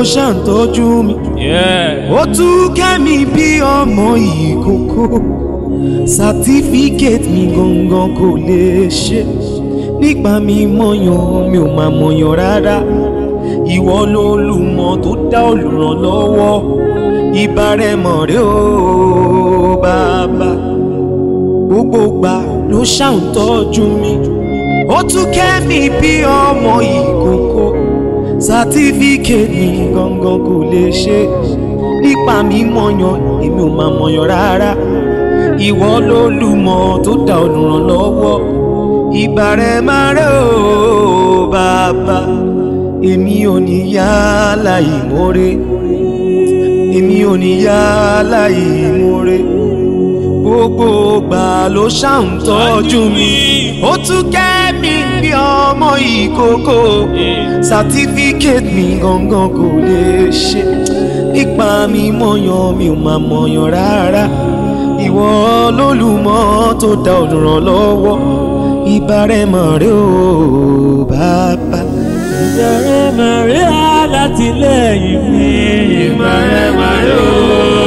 ṣàǹtọ́jú mi Yeah. ó tún kẹ́mi bí ọmọ ìkókó sátífíkẹ́tì mi gangan kò lè ṣe nípa mi mọ̀yàn mi ò máa mọ̀yàn rárá ìwọ lolùmọ̀ tó dá olùrànlọ́wọ́ ìbárẹ̀mọ̀ rẹ ó bàbá gbogbo gbà ló ṣàǹtọ́jú mi ó tún kẹ́mi bí ọmọ ìkókó sátífíkẹ́tì mi gangan kò lè ṣe nípa mi mọ̀yàn èmi ò máa mọ̀yàn rárá ìwọ lolùmọ̀ tó dá olùrànlọ́wọ́ ìbàrẹ̀ máa rẹ̀ ó bàbá èmi ò ní yá láì mórè èmi ò ní yá láì mórè gbogbo gbà ló ṣàǹtọ́jú mi ó tún kẹ́ mi bí ọmọ ìkókó sátífíkẹ́tì mi gangan kò lè ṣe nípa mi mọ̀yàn mi ò máa mọ̀yàn rárá ìwọ lólùmọ̀ tó dá olùrànlọ́wọ́ ìbárẹ̀mọ̀ rẹ ó bàbá. Ìbẹ̀rẹ̀ mẹ̀rẹ́ alátìlẹ́yìn mi. Ìbẹ̀rẹ̀ mẹ̀rẹ́ o.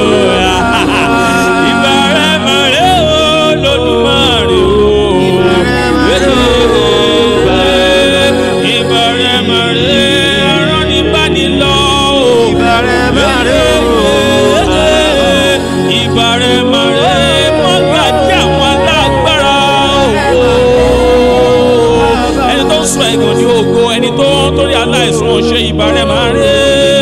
Ìbẹ̀rẹ̀ mẹ̀rẹ́ o lódùmarè o. Ìbẹ̀rẹ̀ mẹ̀rẹ́ ọ̀rọ̀ ní bánilọ́ o. Ìbẹ̀rẹ̀ mẹ̀rẹ́ o. Ìbẹ̀rẹ̀ mẹ̀rẹ́ mọ́gàjí àwọn alágbára o ẹni tó ń sọ ẹ̀gàn ní ògo ẹni tó ń torí aláìsàn ṣe ìbàrẹ̀ máa rí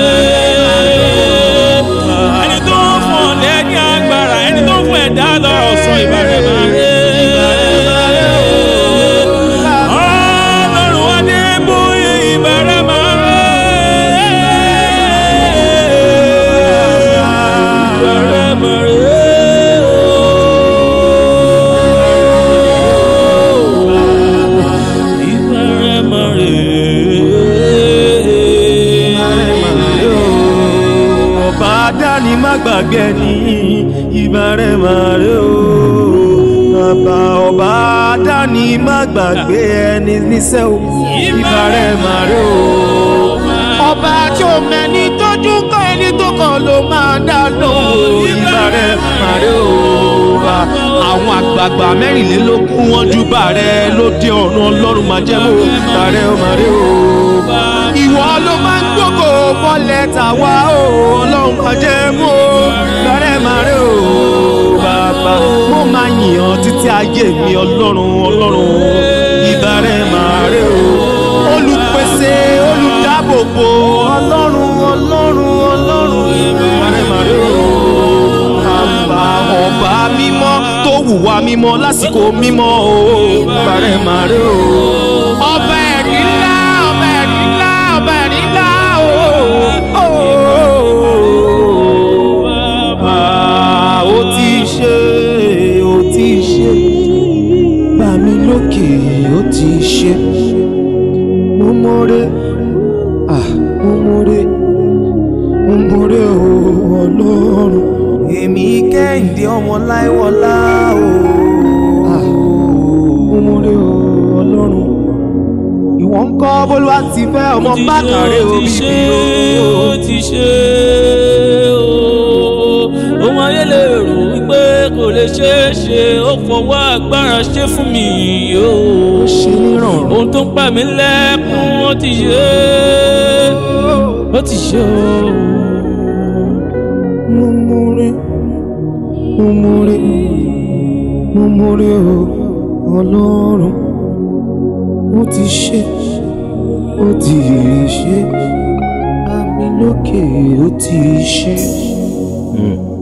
ẹni tó ń fún ọ̀lẹ́ ní agbára ẹni tó ń fún ẹ̀dá lọ́rọ̀ sọ ìbàrẹ̀ máa rí. Ọlọ́run Adébóyè ìbàrẹ̀ máa rí. Ìbàrẹ̀ máa rí. Ìbàrẹ̀ máa rí. ọba dání má gbàgbé ní ìbárẹ̀mọ̀ rẹ o bàbá ọba dání má gbàgbé ẹni níṣẹ́ o ìbárẹ̀mọ̀ rẹ o ọba tí o mẹ́ni tójú kọ́ ẹni tó kàn ló máa dá lóhùn ìbárẹ̀mọ̀ rẹ o bá àwọn àgbààgbà mẹ́rìnlélógún wọn júbà rẹ lóde ọ̀run ọlọ́run máa jẹ́ mọ́ ìbárẹ̀mọ̀ rẹ o ìwọ ló máa ń gbógo mọ́lẹ̀ tàwa o ọlọ́run kan jẹ́ mú o lọ́rẹ́ máa rí o bàbá mo máa yìn ọ́ títí ayé mi ọlọ́run ọlọ́run ìbárẹ̀ máa rí o olùpèsè olùdáàbòbò ọlọ́run ọlọ́run ọlọ́run ìbárẹ̀ máa rí o bàbá ọba mímọ́ tó wùwà mímọ́ lásìkò mímọ́ o ìbárẹ̀ máa rí o ọba ẹ̀rí ńlá ọba ẹ̀rí ńlá ọba ẹ̀rí ńlá o. Ah, ó ti ṣe ó ti ṣe gbà mí lókè ó ti ṣe mo mọ̀rẹ́ ah mo mọ̀rẹ́ mo mọ̀rẹ́ o ọlọ́run. èmi kẹ́hìndé ọmọ láìwọlá o. ah mo mọ̀rẹ́ o ọlọ́run ìwọ ń kọ́ bólúwa ti fẹ́ ọmọ bákàrẹ́ ó o ti ṣe bíbí ó o. ti ṣe ó ohun ayé lè rò wípé kò lè ṣeé ṣe ó fọwọ́ agbára ṣe fún mi ó ṣe nírọ̀rùn. ohun tó ń pa mí lẹ́kún ó ti ṣe ó ti ṣe ó. mo mọ̀rẹ́ mo mọ̀rẹ́ mo mọ̀rẹ́ o ọlọ́run ó ti ṣe ó ti ṣe àmì lókè ó ti ṣe. Mm.